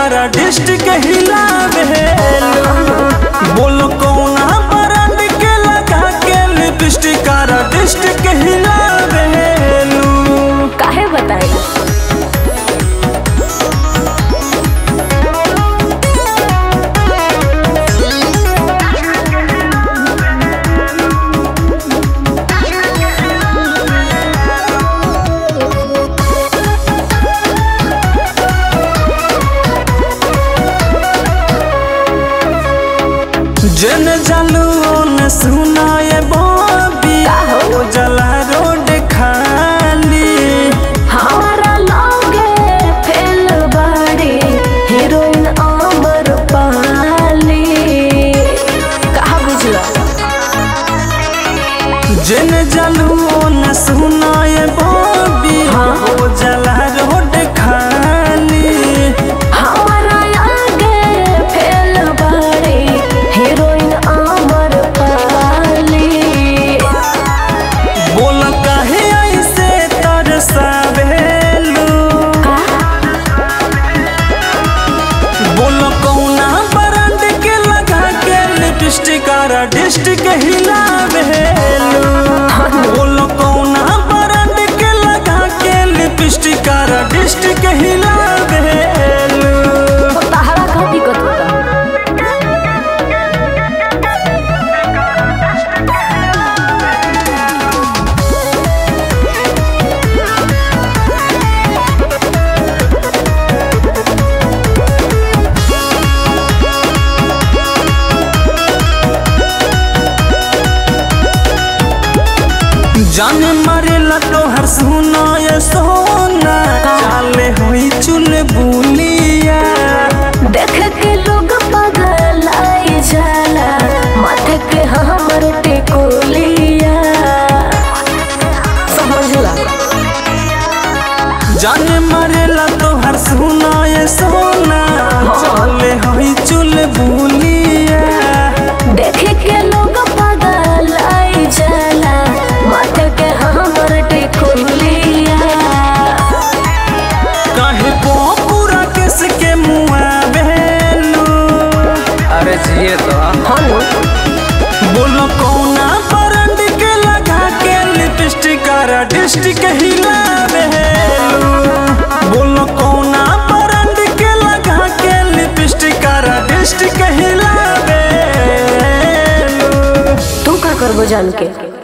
कारा डिस्ट्रिक्ट हिलावेलू बोलो कौना ब्रांड के लगा के लिपस्टिक कारा डिस्ट्रिक्ट हिलावेलू काहे बताई जन जालू न सुनाए बॉबी ओ जला रोड खाली हमारा लगे फेल बाड़ी हीरोइन अमर पाली कहा बुझला जन जालू न सुनाए बॉबी ओ जला रोड खाली हमारा आगे फेल बाड़ी हीरोइन अमर पाली बोल काहे ऐसे तरसावेलू बोल कौना ब्रांड के लगा के लिपस्टिक आरा डिस्ट्रिक्ट हिलावेलू बोल कौना ब्रांड के लगा के लिपस्टिक आरा डिस्ट्रिक्ट हिलावेलू तो तहरा का दिक्कत होता जाने मारेला तोहर सुना ये सोना चाले होई चुल बुलिया देख के लोग पागल आई जाला माथे के हमर टिकुलिया समझला जाने मारेला तोहर सुना ये सोना चाले होई चुल बुलिया देख के लोग पागल आई जाला माथे के हमर टिकुलिया काहे पो पूरा किस के मुआ बेलू अरे जिए तो हनु बोलो कौना ब्रांड के लगा के लिपस्टिक आरा डिस्ट्रिक्ट हिलावेलू बोलो कौना ब्रांड के लगा के लिपस्टिक आरा डिस्ट्रिक्ट हिलावेलू तू का करबो जान के